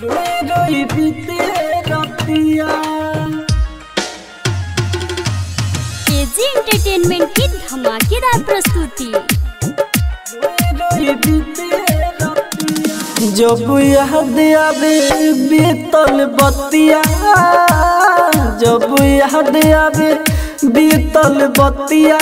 रोई रोई बीते रतिया एजी एंटरटेनमेंट की धमाकेदार प्रस्तुति जब याद आवे बीतल बतिया जब याद आवे बीतल बतिया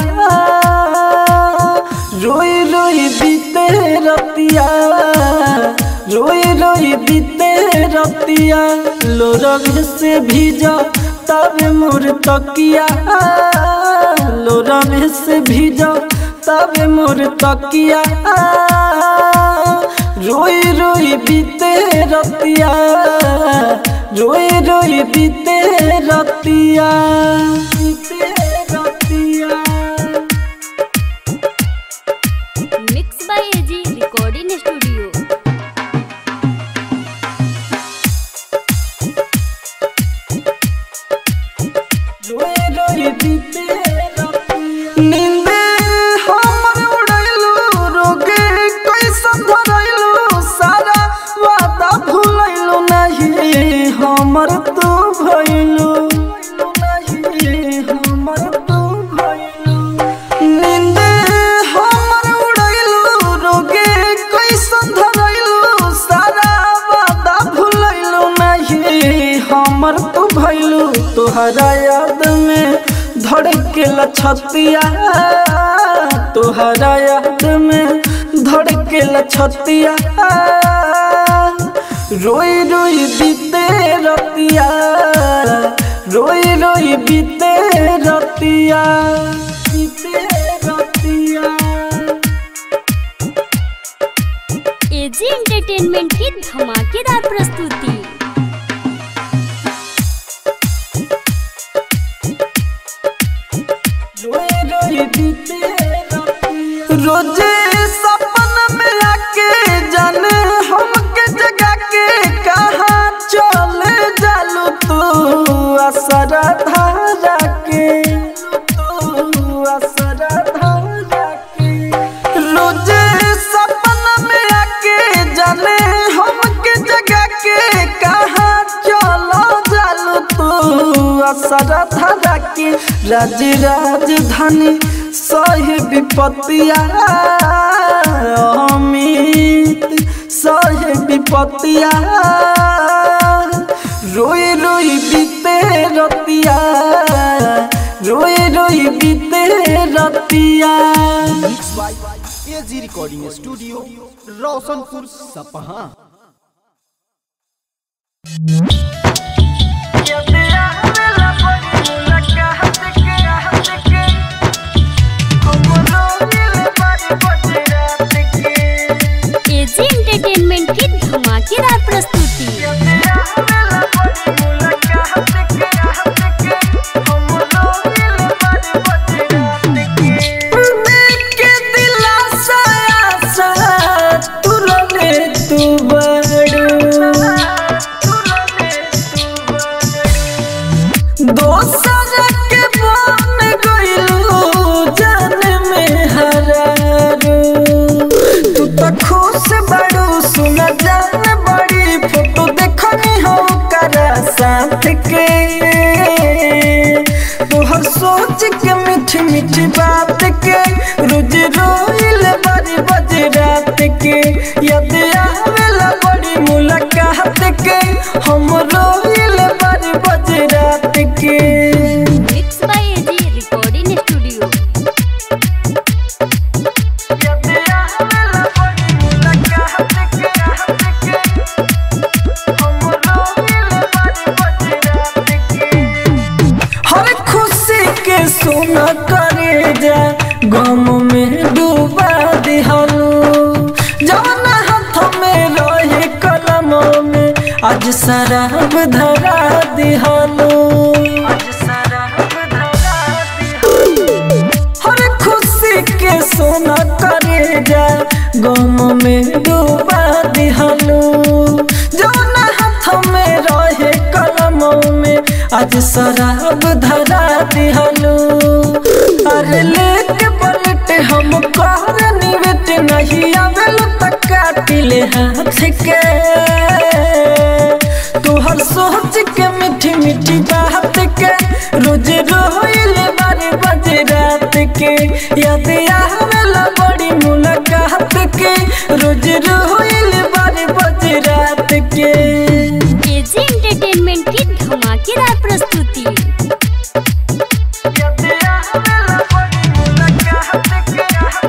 रोई रोई बीते रतिया रोई रोई बीते रतिया लोरग से भीजा तब मोर तकिया लोरग से भीजा तब मोर तकिया रोई रोई बीते रतिया रोई रोई बीते रतिया बीते रतिया mix by AG recording studio नींदे हमर उड़ैलू रोगे कैसन धरैलू सारा वादा भूलैलू नहीं हमर तू भइलू नहीं हमर तू भइलू नींदे हमर उड़ैलू रोगे कैसन धरैलू सारा वादा भूलैलू नहीं हमर तू भइलू तोहरा याद में धड़केला छतिया तोहरा याद में धड़केला छतिया रोई रोई बीते रतिया रोई रोई बीते रतिया बीते रतिया एजी एंटरटेनमेंट की धमाकेदार प्रस्तुति रोजे सपन में आके जाने हमके जगा के कहा चले जालू तू असरा धारा के तू असरा धारा के रोजे सपन में आके जाने हमके जगा के कहा चलो जालू तू असरा धारा के राज राजधानी सही विपत्तिया अमित सही विपत्तिया रोई रोई बीते रतिया रोई रोई बीते रतिया mix by AG recording studio Roshanpur Sapaha AG entertainment की धमाकेदार प्रस्तुति के दिलासा आशा तुरने तू बड़ू दोसर के बन गइलू जान में हरारू तू तो खुश बड़ू सुन जान बड़ी फोटो देखनी हो करा साथ के तोहर सोच के मीठी मीठी बात के रोज रोइल बड़ी बज रात के याद आवेला बड़ी मुलाकात के हम रोइल बड़ी बज रात के mix by AG recording studio याद आवेला बड़ी मुलाकात के हम रोइल बड़ी बज रात के हर खुशी के सोना करे जा गम में डूबा दिहलू जवन हाथ में रहे कलम में आज शराब धरा दिहलू हर खुशी के सोना करे जा गम में डूबा दिहलू जवन हाथ में रहे कलम में आज शराब धरा दिहलू अरे लेके पलट हम कर निवेट नहीं आवेल तक काटिले हाथ के सोच के मीठी मीठी बात के रोज रोइल बारे बजे रात के याद आवेला बड़ी मुलाकात के रोज रोइल बारे बजे रात के एजी एंटरटेनमेंट की धमाकेदार प्रस्तुति याद आवेला बड़ी मुलाकात के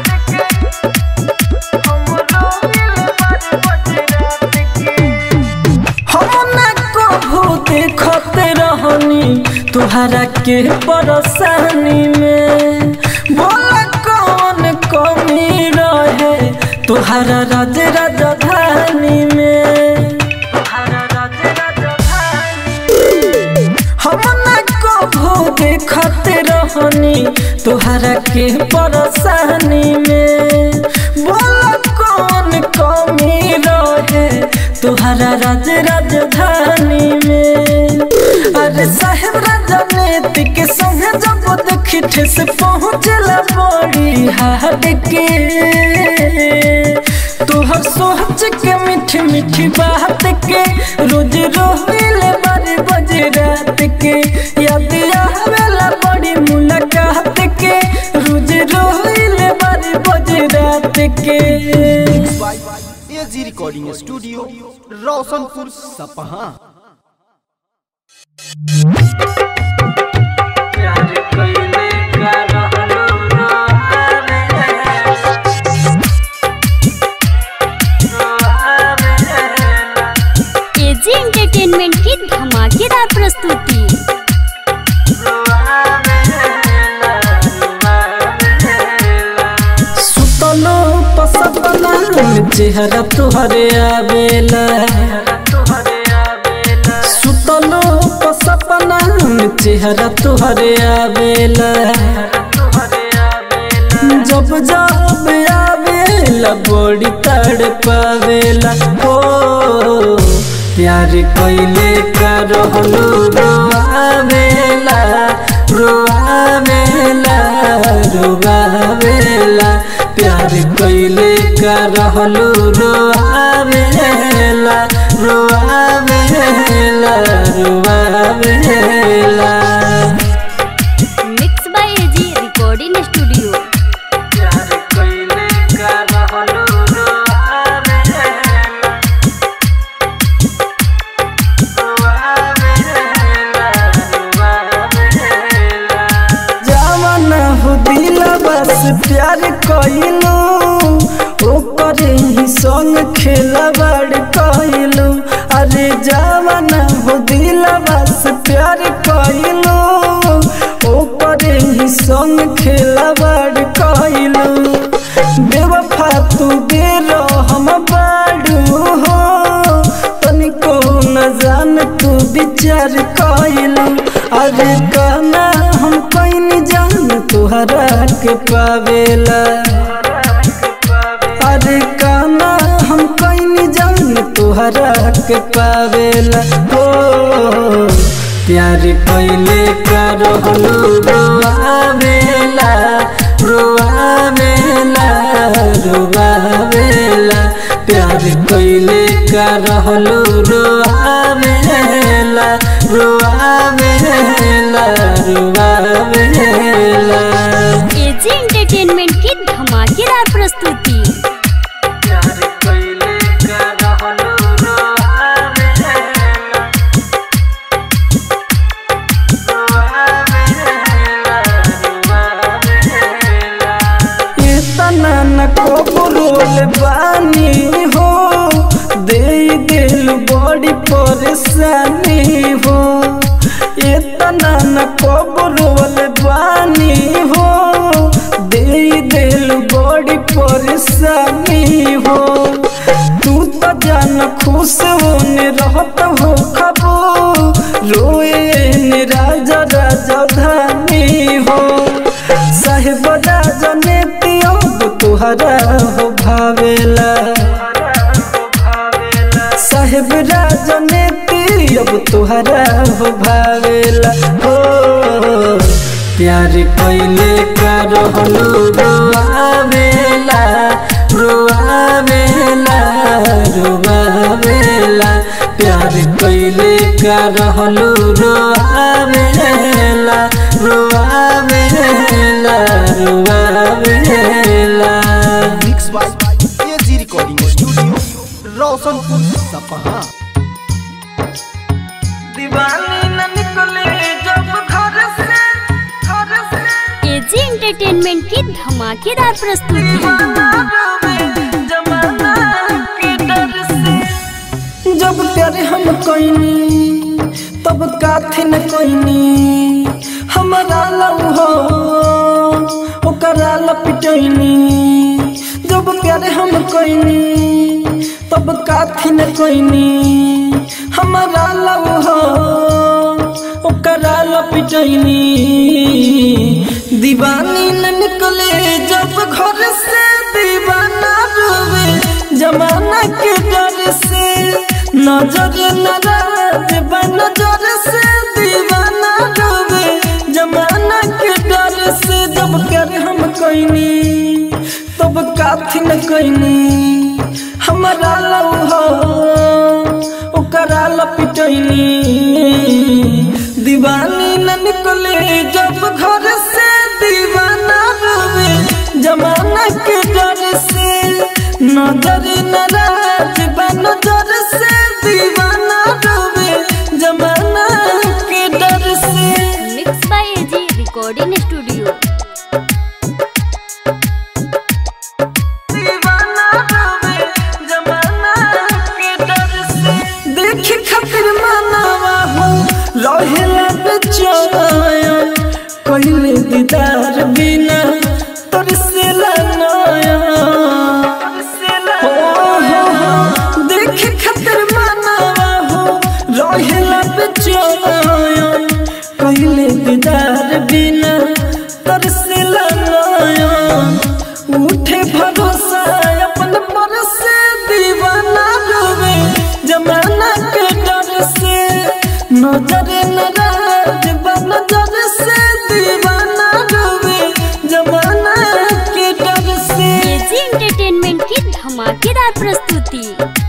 हम रोइल बारे बजे रात के हम ना कभू देखत रहनी तुहरा के परेशानी में बोला कौन कमी रहे तुहरा राज राजधानी में तुहरा राज राजधानी हम ना कभू देखत रहनी तुहरा के परेशानी में बोला कौन कमी रहे तुहरा राज राजधानी में अरे साहेब राजनीति के संग जब देखी ठेस पहुँचला बड़ी हाट के तोहर सोच के मीठी मीठी बात के रोज रोहिल बारे बजे रात के याद आवेला बड़ी मुलाकात के रोज रोहिल बारे बजे रात के एजी रिकॉर्डिंग स्टूडियो रोशनपुर सपहा प्यार कइले का रहलो रोहावे एजी एंटरटेनमेंट की धमाकेदार प्रस्तुति सुतलो पसपना चेहरा तुहरे आवेला सुतलो पसपना चेहरा तुहरे आवेला जब जब आवेला बड़ी तड़ पावेला ओ प्यार कइले का रहलो रोआवेला रोआवेला रोआवेला प्यार कइले का रहलो रोआवेला रोआवेला रोआवेला mix by AG recording studio प्यार कइले का रहलो रोआवेला जवान हो दिला बस प्यार कइलू ओकर ही संग खेला बड़ कइलू अरे जवान हो दिला बस प्यार कइलू ओकर ही संग खेला बड़ कइलू बेवफा तू बेरो हम बाड़ू हो तनिको न जान तू विचार कइलू अरे कहना हम कहीं जान तुहरा के पावेला अरे कहना हम कहीं जान तुहरा के पावेला हो प्यार कइले का रहलो रोआवेला रोआवेला रोआवेला प्यार कइले का रहलो रोआवेला रोआवेला रोआवेला एजी एंटरटेनमेंट की धमाकेदार प्रस्तुति प्यार कइले का रहलो रोआवेला इतना न कबूल बानी हो दे दिल बड़ी परेशानी हो इतना न कबूल बानी हो दे दिल बड़ी परेशानी हो तू तो जान खुश होने रहत हो खबो रोए ने राजा राजधानी हो साहेब राजने पियो तुहरा हो भावेला साहेब राजने पियो तुहरा हो भावेला हो प्यार कइले का रहलो रोआवेला रोआवेला रोआवेला प्यार कैले का रहलू रोआवेला रोआवेला रोआवेला mix by AG recording studio Roshanpur Sapaha दीवानी न निकले जब घर से घर से एजी एंटरटेनमेंट की धमाकेदार प्रस्तुति जमाना के डर से जब प्यारे हम कोइनी तब काथे न कोइनी हमारा लव हो ओकरा लपिटैनी जब प्यारे हम कोइनी तब काथे न कोइनी हमारा लव हो ओकरा लपिटैनी दीवानी न निकले जब घर से दीवाना रोवे जमाना के डर से नजर नाराज नजर से दीवाना रोवे जमाना के डर से जब कर हम कोइनी तब काथी न कोइनी हमारा लव हो ओकरा लपिटैनी दीवानी न निकले जब घर से दीवाना रोवे जमाना के डर से नजर नाराज नजर से दीवाना रोवे जमाना के डर से mix by AG recording studio दीवाना रोवे जमाना के डर से देखी खातिर मनावा हो रहेला बेचैन कहिले दीदार बिना तरसेला नया हो हो हो देखी खातिर मनावा हो रहेला बेचैन कहिले दीदार बिना तरसेला नया उठे भरोसा अपन पर से दीवाना रोवे जमाना के डर से नजर नाराज नजर से दीवाना रोवे जमाना के डर से एजी एंटरटेनमेंट की धमाकेदार प्रस्तुति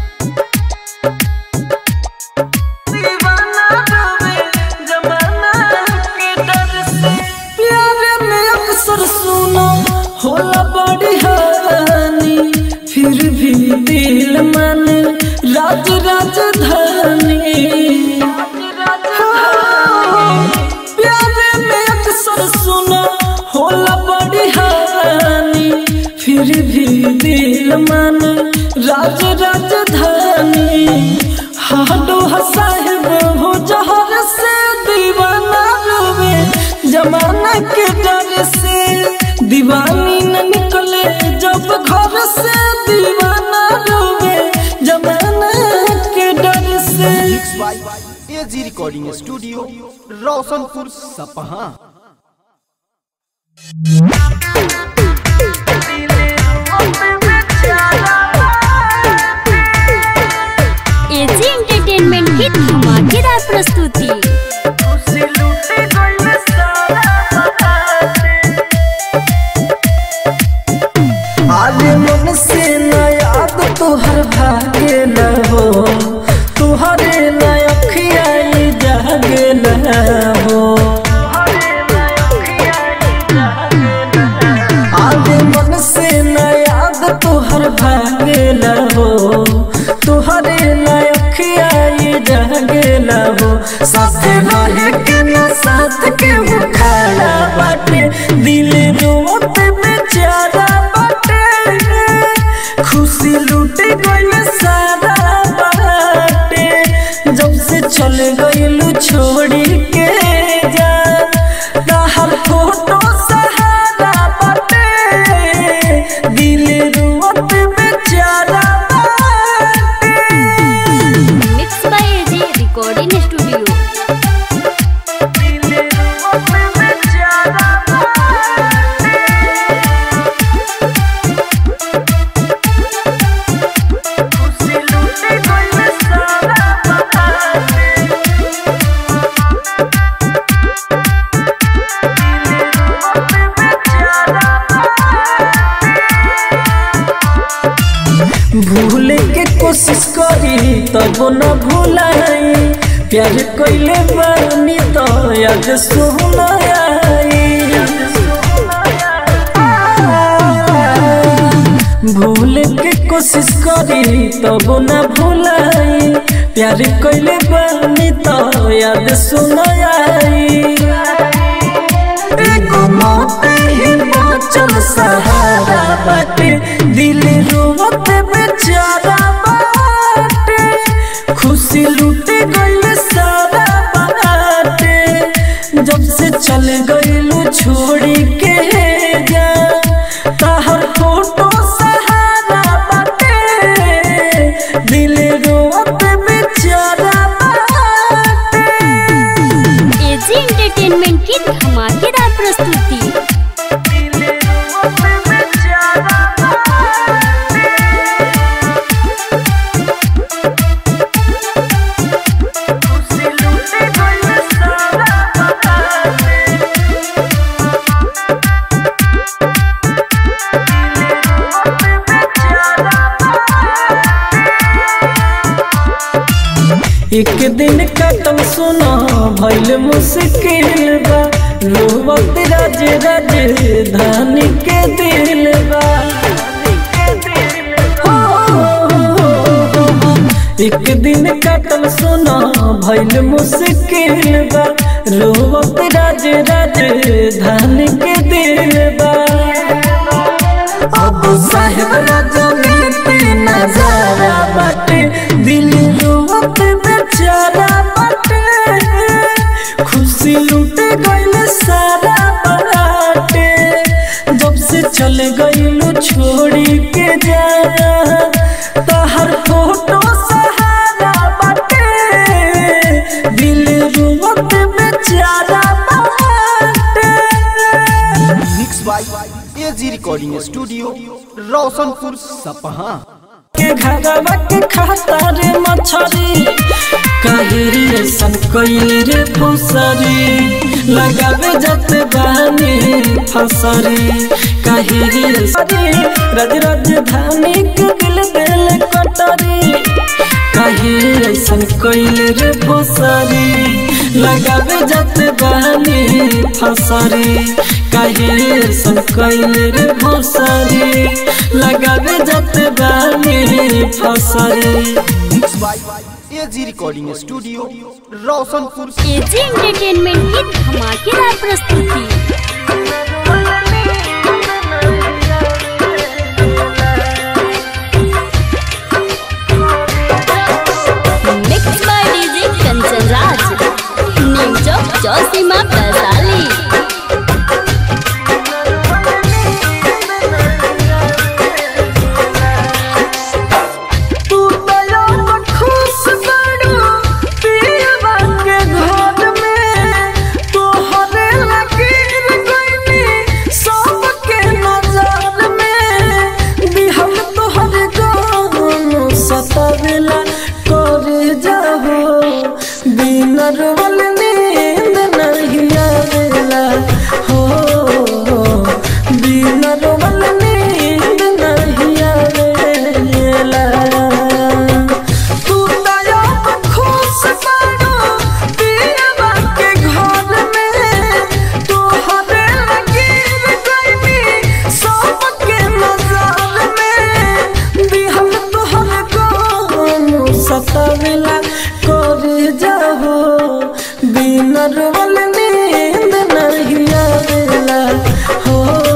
दीवाना रोवे जमाना के डर से प्यार में अक्सर सुनो होला बड़ी हानि फिर भी दिल मन राज राजधानी हाँ, प्यार में अक्सर सुनो होला बड़ी हानि फिर भी दिल मन राज राजधानी हाडो साहेब हो जहर से दीवाना रोवे जमाना के डर से दीवानी न निकले जब घर से दीवाना रोवे जमाना के डर से mix by AG recording studio Roshanpur Sapaha AG entertainment की धमाकेदार प्रस्तुति आज मन से न याद तोहर भागे न हो तुहरे न अखियाई जागे न हो आज मन से न याद तोहर भागे न हो तुहरे न अखियाई जागे न हो साथ रहे के न साथ के वो खड़ा बाटे दिल रोत बेचारा बाटे खुशी लूट गई सारा बाटे जब से चल गईलू छोड़ी के जा ताहर फोटो सहारा बाटे दिल रोत बेचारा बाटे तब न भुलाई प्यार कैले बानी तो याद सुना भूल के कोशिश करी तब न भुलाई प्यार कैले बानी तो याद सुना एगो मौते ही बाँचल सहारा बाटे दिल रोवत बेचारा बाटे खुशी लूटे गइल सारा बाटे जब से चल गइलू छोड़ी के जा तहर फोटो सहारा बाटे दिल रोवत बेचारा बाटे एजी एंटरटेनमेंट की धमाकेदार प्रस्तुति एक दिन कटम सुना भइल मुश्किल बा रोवत राज राजधानी के दिल बा हो, एक दिन कटम सुना भइल मुश्किल बा रोवत राज राजधानी के दिल बा अब साहेब राजनीति नजारा बाटे दिल रोवत बेचारा बाटे खुशी लूटे गइल सारा बाटे जब से चल गइलू छोड़ी के जा तहर फोटो सहारा बाटे दिल रोवत बेचारा बाटे mix by AG recording studio Roshanpur Sapaha के घरवा के खाता रे मछरी काहेरी ऐसन कइले रे फसरी लगावे जत बानी फसरी काहेरी ऐसन रज राजधानी के दिल दिल कटरी काहे ऐसन कइले रे फसरी लगावे जत बानी फसरी काहे ऐसन कइले रे फसरी लगावे जत बानी फसरी mix by AG recording studio Roshanpur AG entertainment की धमाकेदार प्रस्तुति mix by DJ Kanchan Raj new Chowk Chausima Vaishali तू दया में खुश बड़ो पीवा के घर में तोहरे लकीर गइनी सबके नजर में दिहल तोहर गानो सतावेला करे जाहो बिन रोवल नींद नहीं आवेला हो बिन रोवल नींद नहीं आवेला तू दया में खुश बड़ो पीवा के घर में तोहरे लकीर गइनी सबके नजर में दिहल तोहर गानो सतावेला करे जाहो बिन रोवल नींद नहीं आवेला हो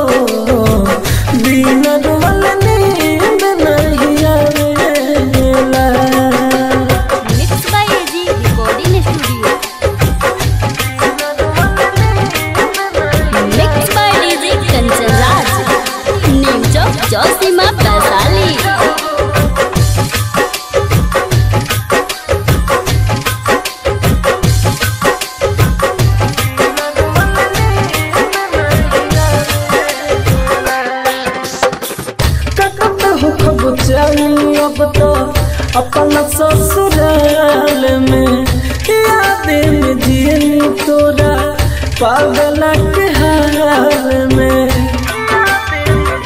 बिन रोवल नींद नहीं आवेला mix by AG recording studio mix by DJ Kanchan Raj new Chowk Chausima Vaishali ककत हो खब जाई अब तो अपना ससुराल में याद में जियनी तोरा पागल के हाल में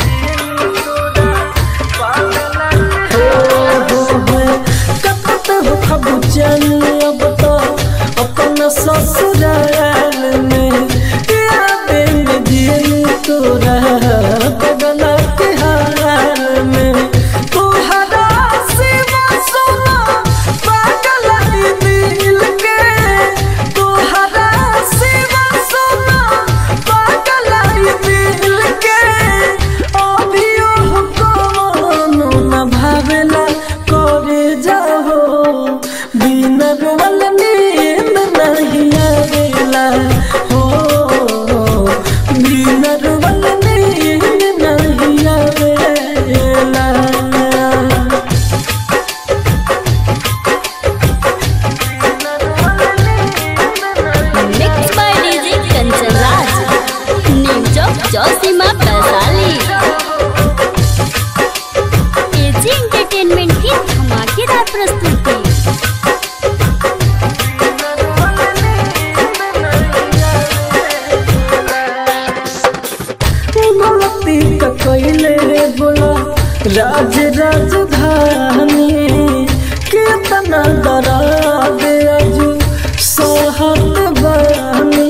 हो, हो, हो, ककत हो कितना दर्द अजू सहत बानी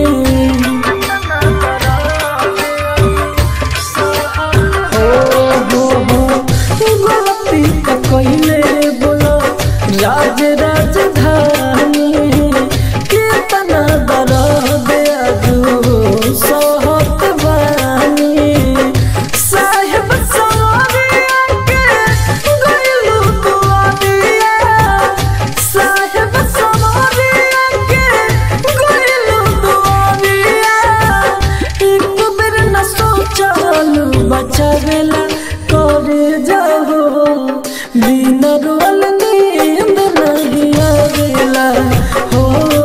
हो हो हो गलती का कइले बोलो राज राजधानी कितना दर्द अजू सहत बानी साहेब सवारिया के गइलू दुआरिया साहेब सवारिया के गइलू दुआरिया एक बेर न सोचलू बचावेला करे जाहो बिना रोल नींद नहीं आवेला हो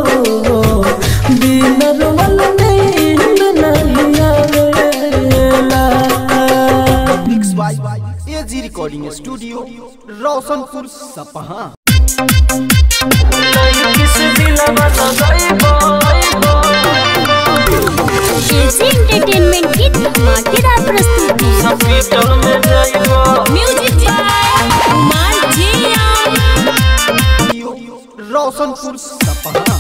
बिना रोल नींद नहीं आवेला mix by AG recording studio Roshanpur Sapaha AG entertainment की धमाकेदार प्रस्तुति म्यूजिक बाय कुमार जिया रोशनपुर सपहा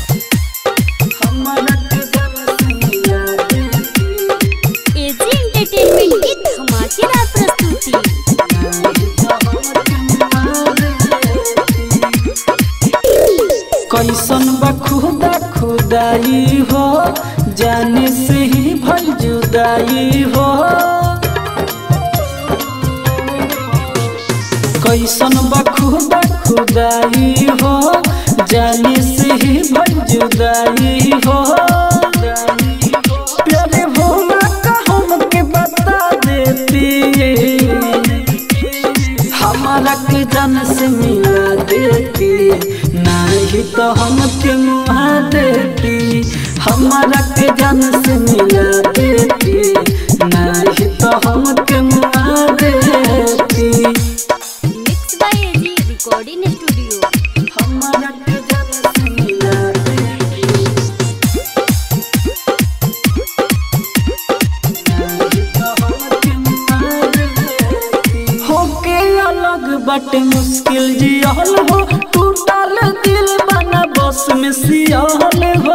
एजी एंटरटेनमेंट की धमाकेदार प्रस्तुति कैसन बा खुदा खुदाई हो जाने से ही भल जुदाई हो कैसन बा खुदा खुदाई हो जाने से ही भल जुदाई हो प्यारे भोला का हमके बता देती हमारा के जन से मिला देती नहीं तो हम के मुहा देती हमारा के जन से मिला देती नहीं तो हम के मुहा देती mix by AG recording studio हमारा के जन से मिला देती नहीं तो हम के मुहा देती होके अलग बटे मुश्किल जियल हो टूटल दिल बना बस में सियाल हो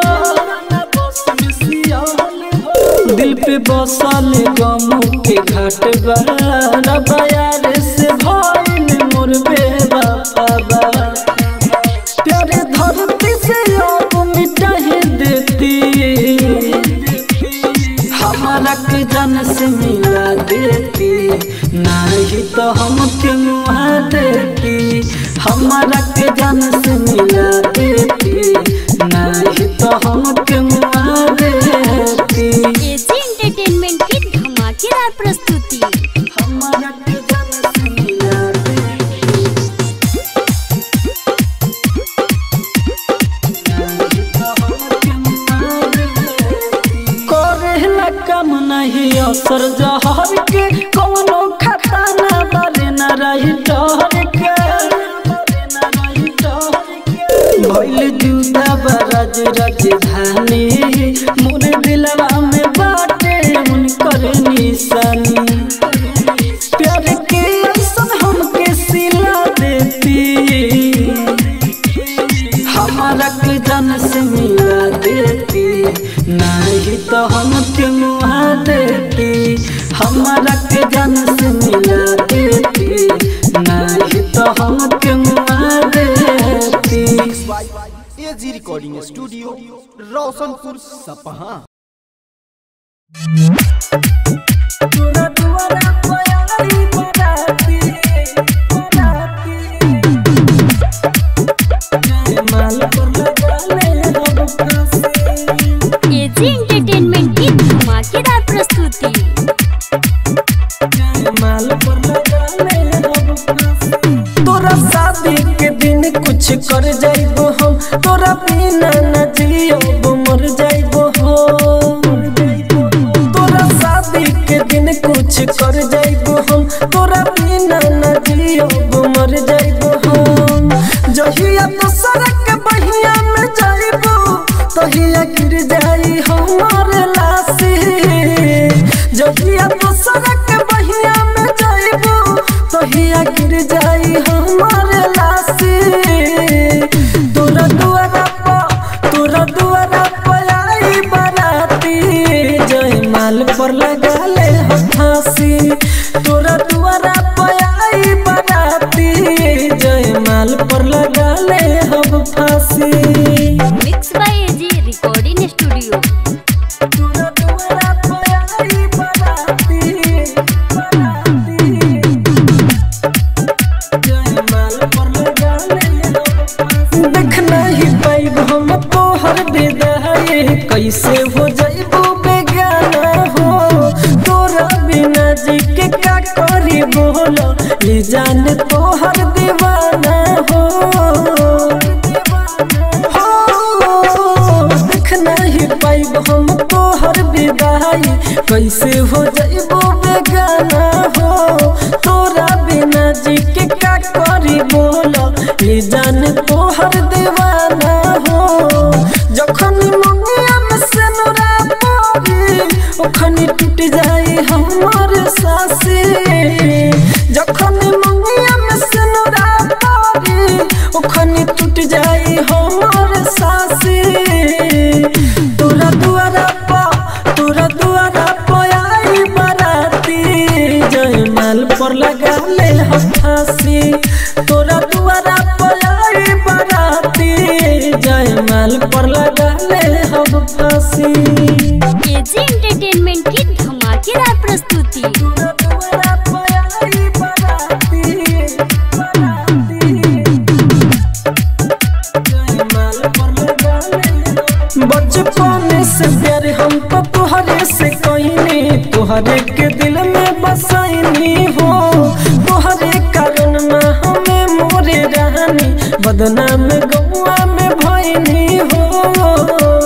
दिल पे बसल गम के घाट बड़ा बयार से भइल मोर बेवफा प्यारे धरती से अब मिटा ही देती हमारा के जन से मिला देती नहीं तो हम के मुहा देती हमारा के जन से मिला देती नहीं तो हम के मुहा देती एजी एंटरटेनमेंट की धमाकेदार प्रस्तुति हमारा के जन से मिला देती नहीं तो हम के मुहा देती करेला कम नहीं असर जहर के कोनो खाता ना बारे ना रही डर के भइल जुदा बरज राजधानी मोर दिलवा में बाटे उनकर निशानी प्यार के ऐसन हमके सिला देती हमारा के जन से मिला देती नहीं तो हम के मुहा देती हमारा के जन से मिला देती नहीं तो हम के मुहा देती एजी रिकॉर्डिंग स्टूडियो रोशनपुर सपहा तोरा दुआरा पे आई बराती, बराती। जयमाल पर लगा ले अब फांसी। एजी एंटरटेनमेंट की धमाकेदार प्रस्तुति जयमाल पर लगा ले अब फांसी। तोरा शादी के दिन कुछ कर जाइबो हम तोरा बिना न जियो मर जाइबो हम तोरा शादी के दिन कुछ कर जाइबो हम तोरा बिना न जियो मर जाइबो हम जहिया तो सड़क बहिया में जाइबो तहिया गिर जाई हमार लाशी जहिया तो सड़क बहिया में जाइबो तहिया गिर जाई हमार लाशी ले हम फांसी mix by AG recording studio तोरा दुआरा पे आई बराती बराती जयमाल पर लगा ले हम फांसी देख नहीं पाइब हम तोहर विदाई कैसे हो जाइबो बेगाना हो तोरा बिना जी के का करी बोलो ये जान तोहर दीवाना हो हो, देख नहीं पाइब हम तोहर विदाई कैसे हो जाइबो बेगाना हो तोरा बिना जी के का करी बोलो ये जान तोहर दीवाना हो जखन मंगिया में से नोरा पड़ी ओखन टूट जाए हमर सासी जखन मंगिया में से नोरा पड़ी ओखन टूट जाए हमर सासी तोरा दुआरा पा तोरा दुआरा पे आई बराती जयमाल पर लगा ले हम फांसी तोरा दुआरा पे आई बराती जयमाल पर लगा ले हम फांसी एजी एंटरटेनमेंट की धमाकेदार प्रस्तुति तोरा दुआरा पे आई बराती बराती जयमाल पर लगा ले बचपन से प्यार हम तो तुहरे से कहीने तुहरे के दिल में बसाईनी हो तुहरे कारण में हमें मोरे रहनी बदनाम गौआ में भईनी हो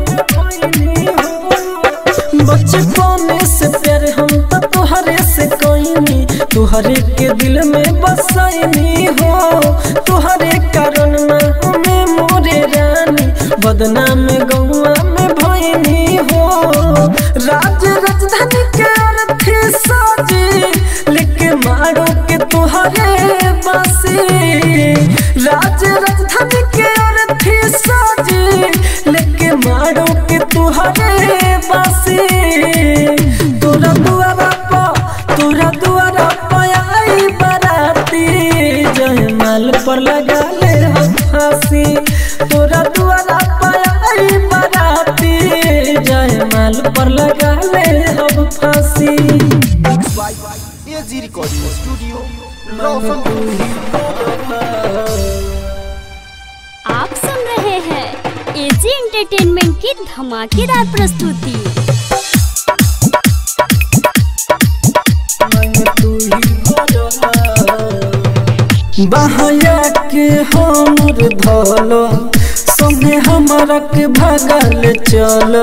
बचपन से प्यार हम तो तुहरे से कहीनी तुहरे के दिल में बसाईनी हो तुहरे कारण में हमें मोरे रानी बदनाम गौआ में भईनी हो राज राजधानी के अर्थी साजी लेके मारो के तुहरे बासी राज राजधानी के अर्थी साजी लेके मारो के तुहरे बासी तोरा दुआरा पा तोरा दुआरा पे आई बराती जयमाल पर लगा ले हम फांसी तोरा दुआरा पे आई बराती जयमाल पर लगा ले हम फांसी एजी रिकॉर्डिंग स्टूडियो रोशनपुर आप सुन रहे हैं एजी एंटरटेनमेंट की धमाकेदार प्रस्तुति बहया के हमर धलो संगे हमरा के भगल चल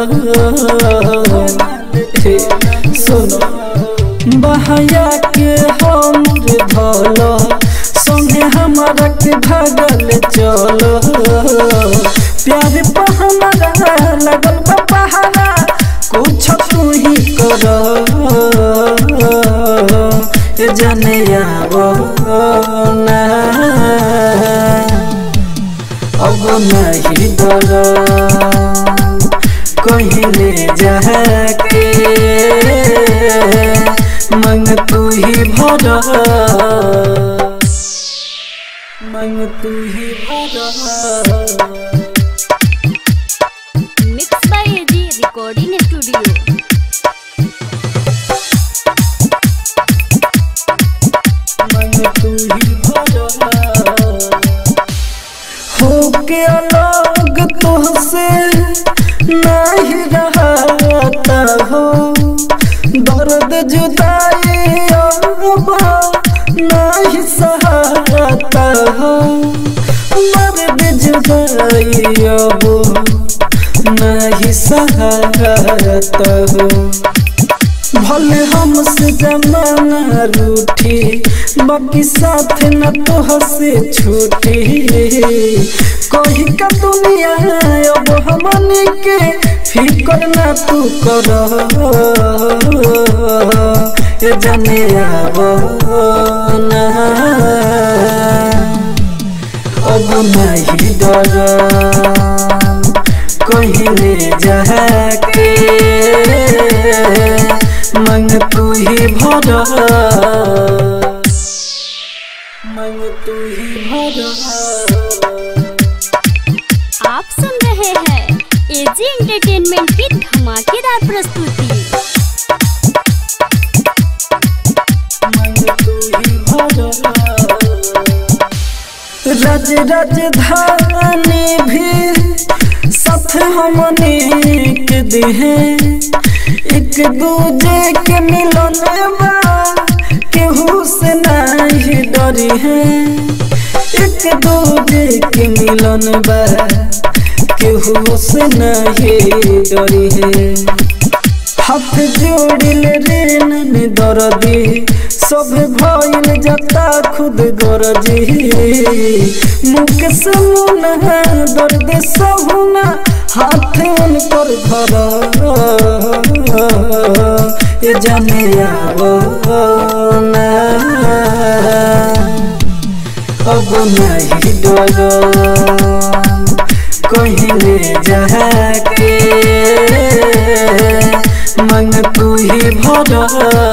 हे, सुनो बहया के हमर धलो संगे हमरा के भगल चल प्यार पर हमरा लगल बा पहाड़ा कुछ तू ही कर जाने आवो ना अब नहीं डर कहीं ले जाके मंग तू ही भर मंग तू ही भर mix by AG recording studio मन तू ही भरा हो के अलग तुहसे नहीं रहता हो दर्द जुदाई अब नहीं सहता हो दर्द जुदाई अब नहीं सहता हो भले हमसे जमाना रूठी बाकी साथ न तो हसे छूटी कही का दुनिया अब हमने के फिकर ना तू कर ए जाने अब ना अब नहीं डर कहीं ले जाके मंग तू ही भर मांग तू ही भरा आप सुन रहे हैं एजी एंटरटेनमेंट की धमाकेदार प्रस्तुति रज राजधानी भी साथ हमने के देहे एक दूजे के मिलन बा केहू से नहीं डरी है एक दूजे के मिलन बा केहू से नहीं डरी है हाथ जोड़िल रे नन दरदी सब भइल जता खुद गरजी मुख से मुन है दर्द सहुना हाथ उनकर धर ए जाने आवो ना अब नहीं डरो कहीं ले जाके मंग तू ही भरा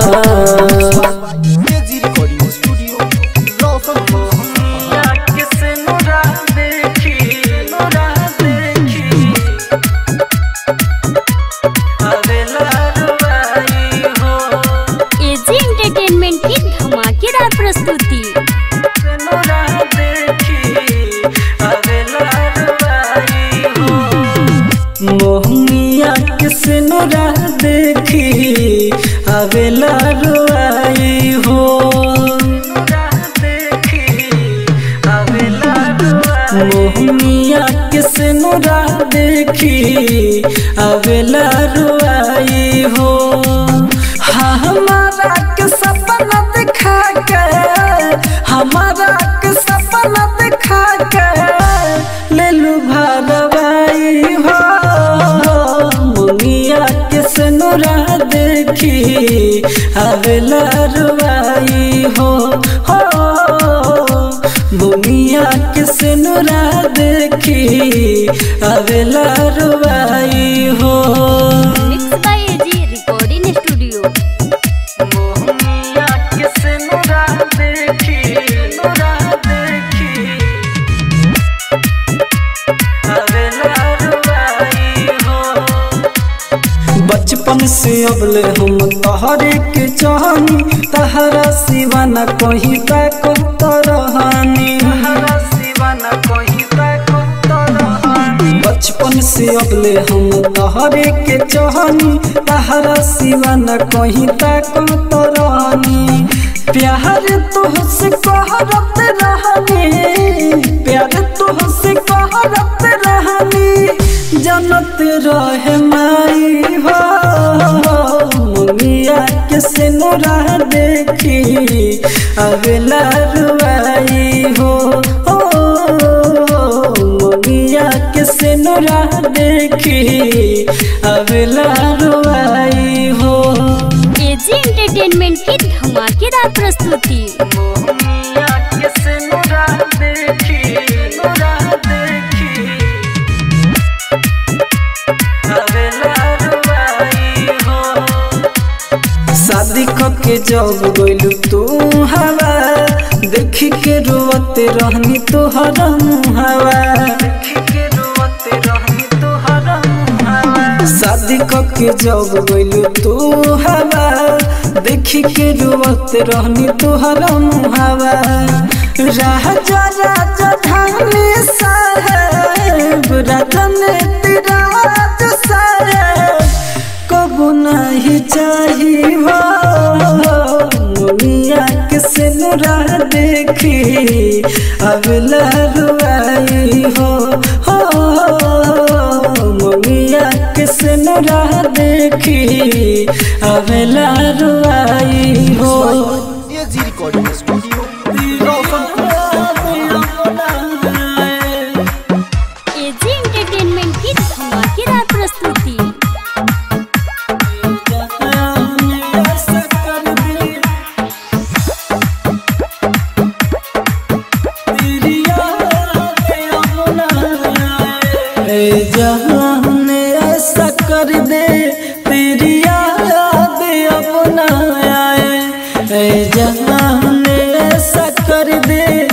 AG recording studio Roshanpur AG entertainment की धमाकेदार प्रस्तुति मोहनिया किसे नोरा देखी आवेला रुआई हो मोहनिया किसे नोरा देखी आवेला रुआई हो हाँ हमारा के सपना दिखा के हमारा के सपना दिखा के ले लू भरवाई हो मुनिया के सनुरा देखी आवेला रुआई हो हो मुनिया के सनुरा देखी आवेला रुआई हो mix by AG recording studio मोहनिया के सनुरा देखी सनुरा देखी आवेला रुआई हो बचपन से अबले हम तहरे के चाहनी तहरा सिवा न कहीं तक तरहानी बचपन से अबले हम तहरे के चाहनी तहरा सिवा न कहीं तक तरहानी प्यार तुहसे कहरत रहनी प्यार तुहसे कहरत रहनी जनत रहे माई हो मुनिया के सिनुरा देखी अगला रुआई हो ओ मुनिया के सिनुरा देखी अगला रुआई हो एजी एंटरटेनमेंट की धमाकेदार प्रस्तुति मुनिया के सिनुरा देखी सिनुरा देखी शादी के जब गइलू तू हवा देखी के रोवते रहनी तोहरा मुहावा शादी के जब गइलू तू हवा देखी के रोवते रहनी तोहरा मुहावा राजा राजा धानी साहेब राजन तिराज साहेब कबू नहीं चाहिए मुनिया के सिनुरा देखी अगला रुआई हो हो मुनिया के सिनुरा देखी अगला रुआई हो AG recording studio Roshanpur AG entertainment की धमाकेदार प्रस्तुति जहान ऐसा कर दे तेरी याद अपना आए जहान ऐसा कर दे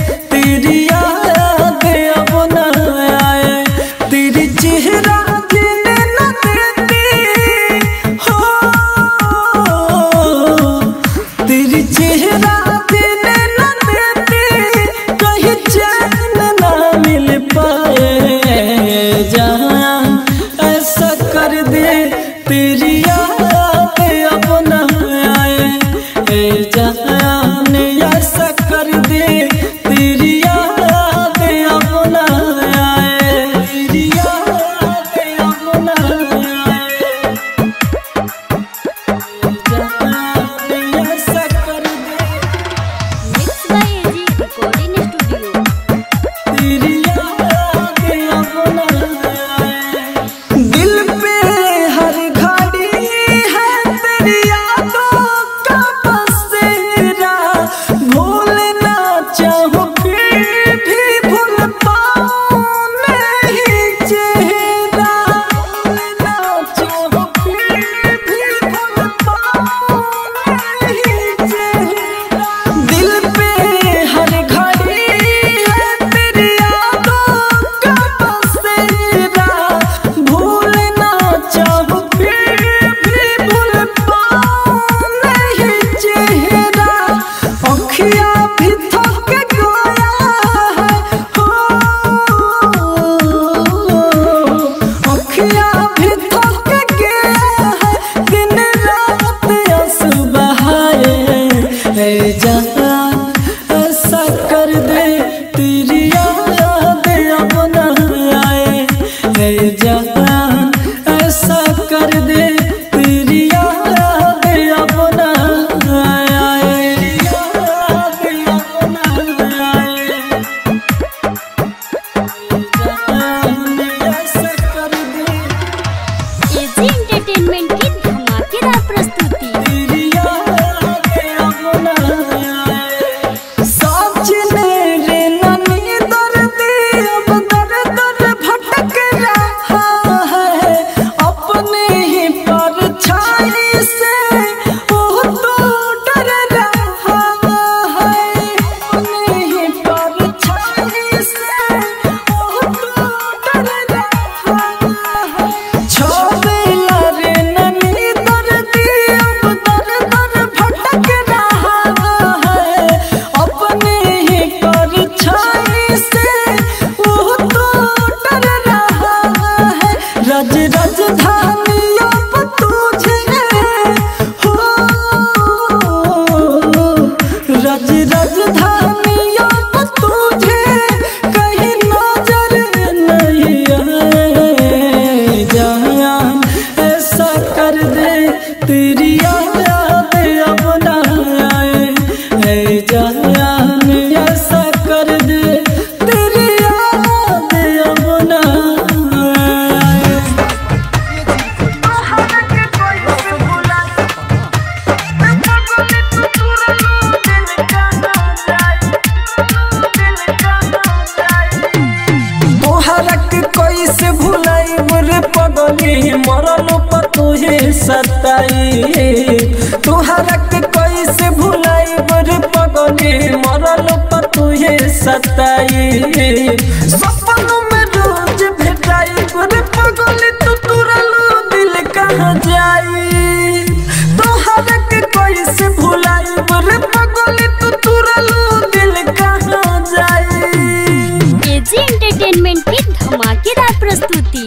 के कैसे भुलाई रे पगली मरल पतुहे सताई तुहरा के कैसे भुलाई रे पगली मरल पतुहे सताई सपन में रोज भेटाई रे पगली तू तुरल दिल कहाँ जाई तुहरा के कैसे भुलाई रे पगली तू तुरल दिल कहाँ जाई एजी एंटरटेनमेंट की धमाकेदार प्रस्तुति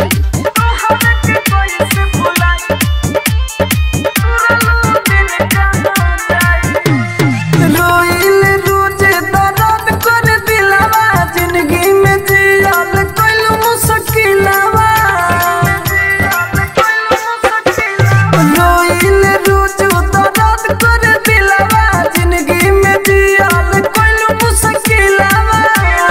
रोइल रोजे दर्द कर दिलवा जिंदगी में जियाल कइलू मुश्किलवा रोइल रोजे दर्द कर दिलवा जिंदगी में जियाल कइलू मुश्किलवा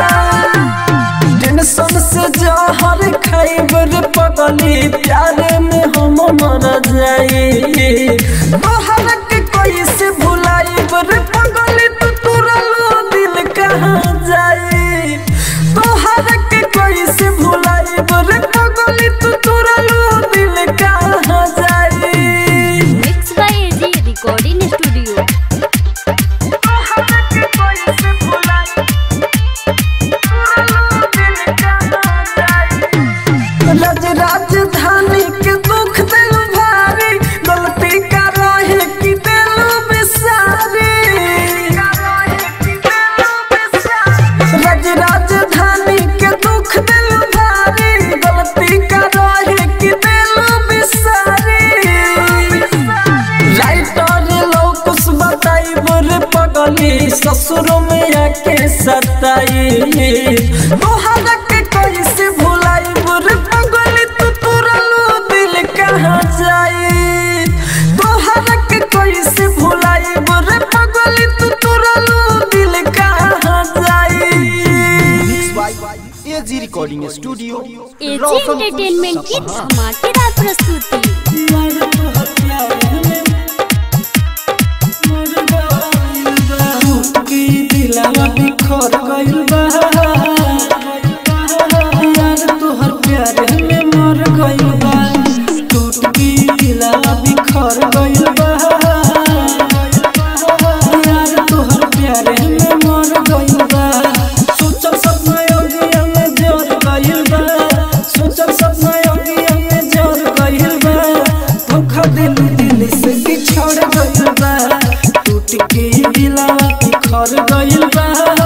टेंशन से जहर खाइब रे पगली प्यार में हम मर जाई तोहर के कैसे भुलाइब रे पगली तू तुरल दिल कहाँ जाई तोहर के कैसे भुलाइब रे पगली तू तुरल दिल कहाँ जाई mix by AG recording studio रज राजधानी के दुख दिल भारी गलती का रहे कि दिल बिसारी रज राजधानी के दुख दिल भारी गलती का रहे कि दिल बिसारी राइटर लोकुस बताई बोरे पगली ससुर में आके सताई तोहरा के कैसे भुलाई बोरे पगली तू तुरल दिल कहाँ जाई तोहरा के कैसे भुलाई बोरे पगली तू तुरल दिल कहाँ जाई mix by AG recording studio AG Roshanpur entertainment की सपहा। धमाकेदार प्रस्तुति की दिलवा बिखर गइल बा यार तोहर प्यार में मर गइल बा टूट की दिलवा बिखर गइल बा यार तोहर प्यार में मर गइल बा सोचल सपना योगिया में जोर गइल बा सोचल सपना योगिया में जोर गइल बा धोखा दिल दिल से बिछड़ गइल बा टूट के दिलवा बिखर गइल बा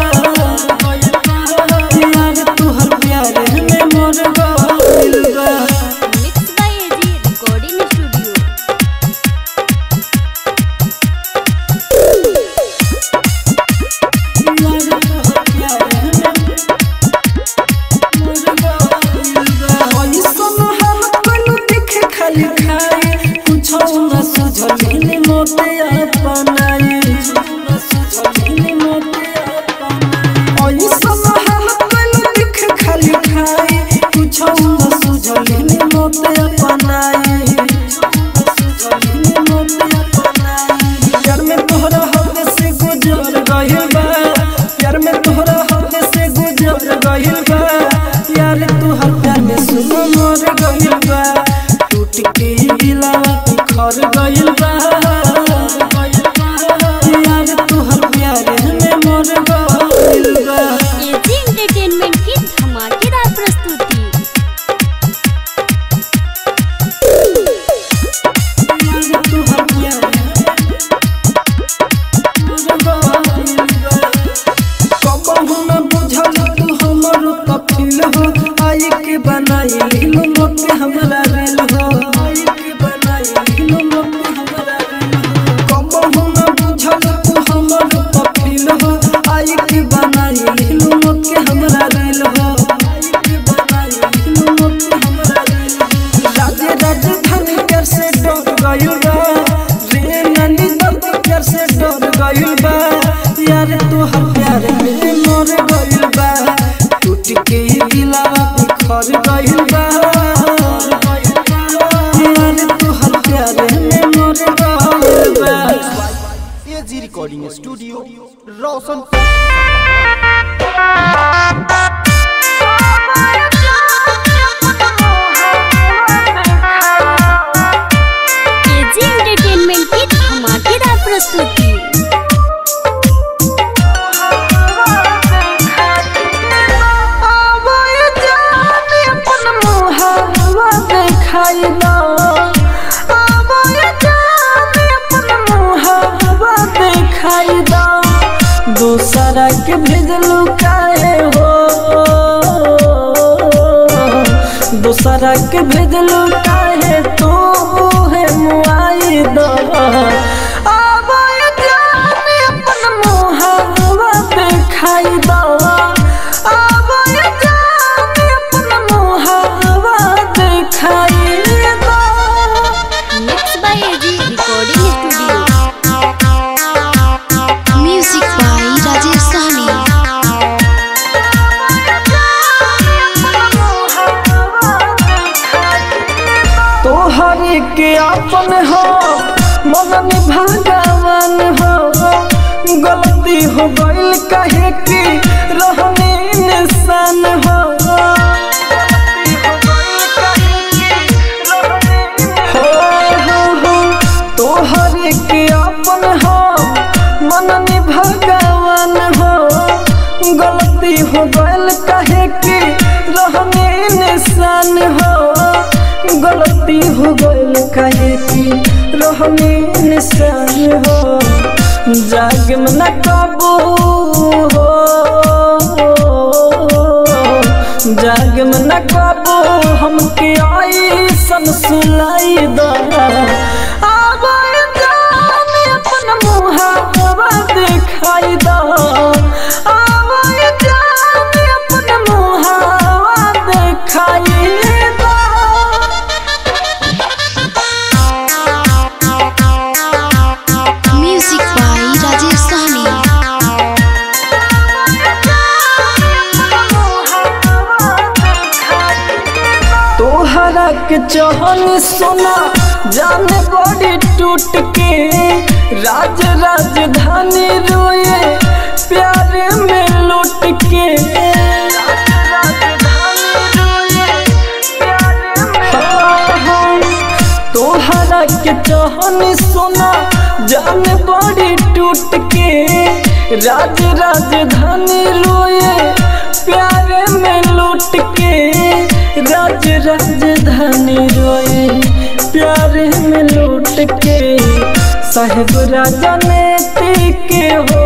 यार तोहर प्यार में मर गइल बा mix by AG recording studio प्यार में तोहरा हद से गुजर गइल बा प्यार में तोहरा हद से गुजर गइल बा यार तोहर प्यार में सुन मर गइल बा टूट के दिलवा बिखर गइल बा यार तोहर प्यार में मर गइल बा एजी एंटरटेनमेंट की धमाकेदार प्रस्तुति यार तोहर प्यार कबहू न बुझल तू हमर कफिल हो आई के बनाई लीलो मोते हमरा रेल हो आई के बनाई लीलो मोते हमरा रेल हो कबहू न बुझल तू हमर कफिल हो आई के बनाई लीलो मोते हमरा रेल हो आई के बनाई लीलो मोते हमरा रेल हो राजे राजधानी कर से डर गइल बा रे ननी दर्द कर से डर गइल बा यार तोहर प्यार में मर गइल बा टूट के दिलवा बिखर गइल बा यार तोहर प्यार में मर गइल बा एजी रिकॉर्डिंग स्टूडियो रोशनपुर दूसरा के भेजलू काहे तू है मुआई दो आवाय जाने अपन मुहावा दिखाई दो आवाय जाने अपन मुहावा दिखाई दो mix by AG recording studio music by Rajesh Sahni तोहर के अपन हो मन भगवान हो गलती हो गइल कहे कि रहने निशान हो हो, हो, हो, तोहर के अपन हो मन भगवान हो गलती हो गइल कहे कि रहने निशान हो गलती हो गइल कहे कि रहने निशान हो जाग में न काबू हो जाग में न काबू हमके आई सन सुलाई दो आवाज जाने अपन मुहावा दिखाई दो आवाज जाने अपन मुहावा दिखाई दो म्यूजिक बाय राजेश सहनी तोहरा के चहन सोना जाने बड़ी टूट के राज राजधानी रोए प्यारे में लुट के हाँ, हाँ, तोहरा के चहन सोना जाने बड़ी टूट के राज राजधानी रोए प्यारे में लुट के राज राजधानी रोए प्यारे में लूट के साहेब राजा ने के हो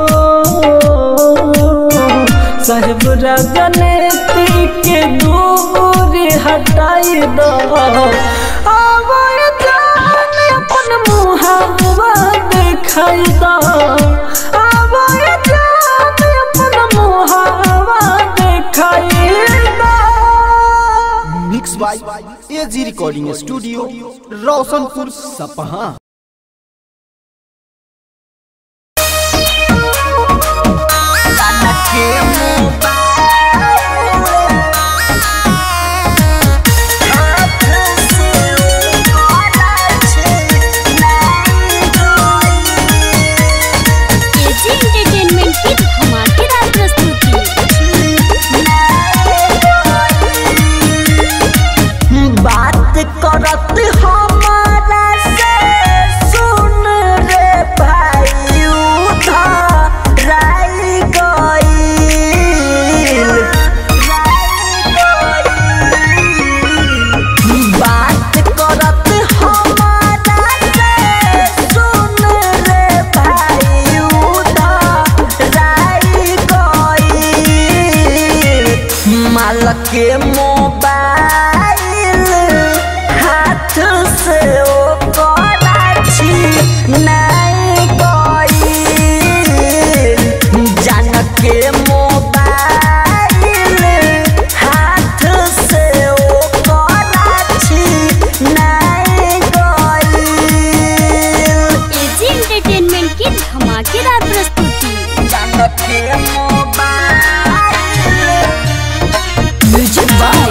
साहेब राजा ने के दूरी हटाई दो आवाज जाने अपन मुहावा दिखाई दो आवाज जाने अपन मुहावा दिखाई दो mix by AG recording studio Roshanpur Sapaha AG entertainment की धमाकेदार प्रस्तुति बात करत हमारा से सुन रे भाई उधराई गईल बात करत हमारा से सुन रे भाई उधराई गईल माल के मोबाइल हाथ से ओ कराची नहीं गईल जान के मोबाइल हाथ से ओ कराची नहीं गईल एजी एंटरटेनमेंट की धमाकेदार प्रस्तुति जान के मोबाइल म्यूजिक बाय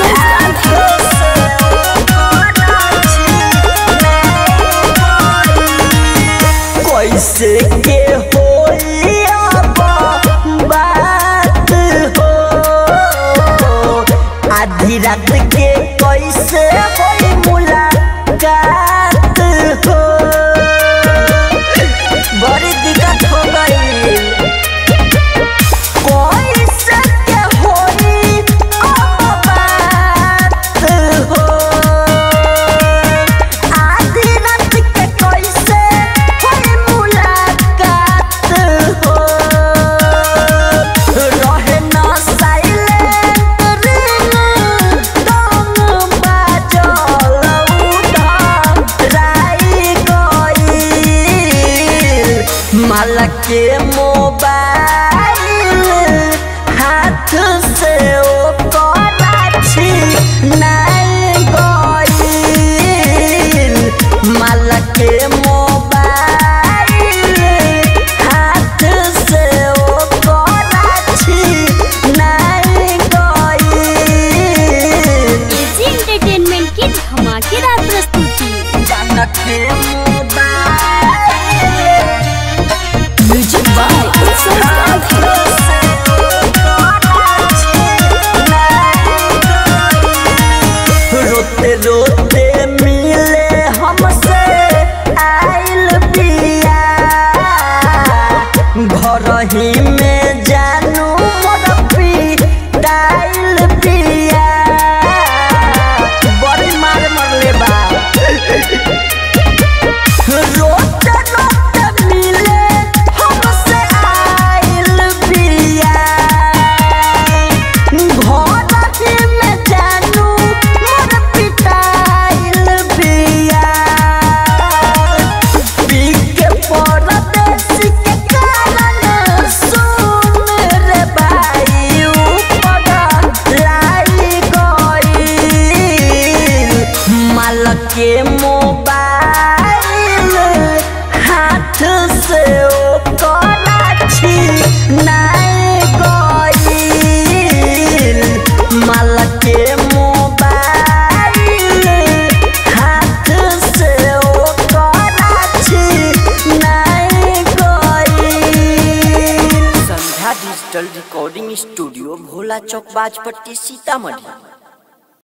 कैसे के होई अब बात हो आधी रात के कैसे होई मुलाकात हो बड़ी दिक्कत हो गई कैसे के होई अब बात हो आधी रात के कैसे होई मुलाकात हो रहे ना साइलेंट रिंग के मोबाइल हाथ से ओ कराची नहीं गईल माल के मोबाइल हाथ से ओ कराची नहीं गईल एजी एंटरटेनमेंट की धमाकेदार प्रस्तुति जनक के मोबाइल म्यूजिक बाय उत्सव रोते रोते मिले हमसे आइल बिया घर ही में जानू मोर पिटाइल बिया बड़ी मार मरले बा रोते रोते मिले हमसे आइल बिया घर ही में जानू मोर पिटाइल बिया पी के परदेसी के कारण सुन रे भाई ऊपर लाई गईल माल के मोबाइल हाथ से ओ कराची नहीं गईल माल के मोबाइल हाथ से ओ कराची नहीं गईल Sandhya digital recording studio Bhola Chowk Bajpatti Sitamarhi